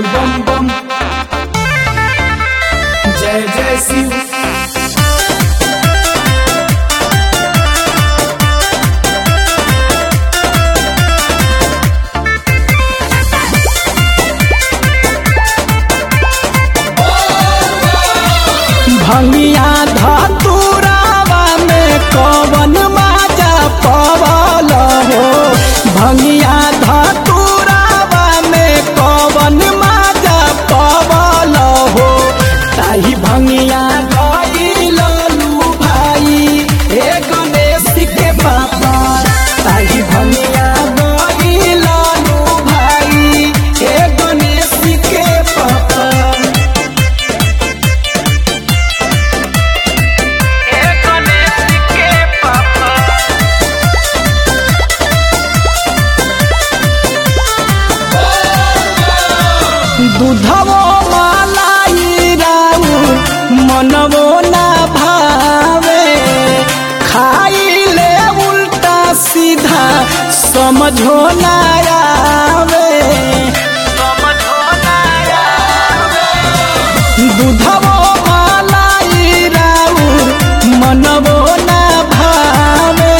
बोल बम बम जय जय शिव भंगिया धतुरावा में कवन माजा पवल हो भंगिया धतुरावा में कवन माजा पवल हो ताही भंगिया गइलू भाई हे गणेश के पापा ताही भंगिया गइलू भाई हे गणेश के पापा दूधवो मलाई राउ मनवो ना भावे खाइले उल्टा सीधा समझो ना आवे दूधवो मलाई राउ मनवो ना भावे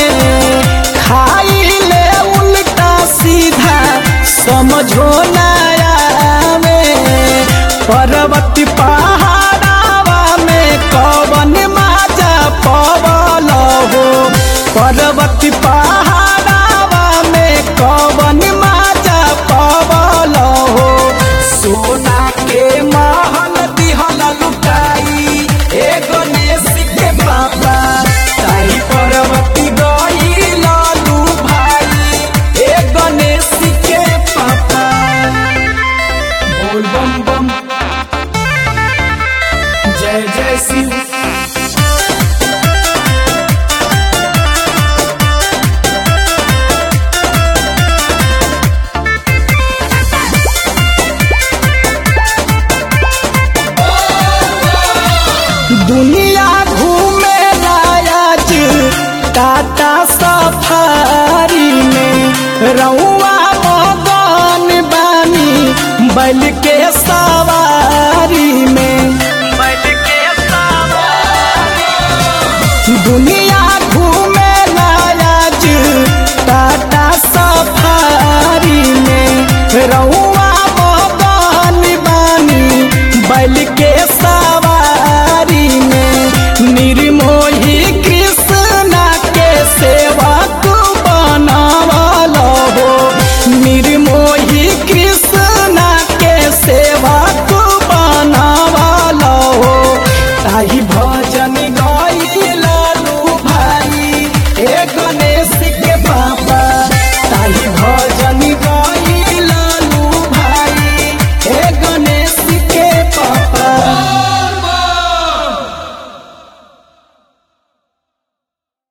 खाइले उल्टा सीधा समझो ना आवे पर्वत पहाड़ावा में कवन माजा पवल हो पर्वत पहाड़ावा में कवन माजा पवल हो सोना के महल दिहल लुटाई ए गणेश के पापा ताई पर्वती गइल लू भाई ए गणेश के पापा बोल बम बम जय जय शिव दुनिया घूमे लायज टाटा सफारी में रउआ मगन बानी बैल के सवारी में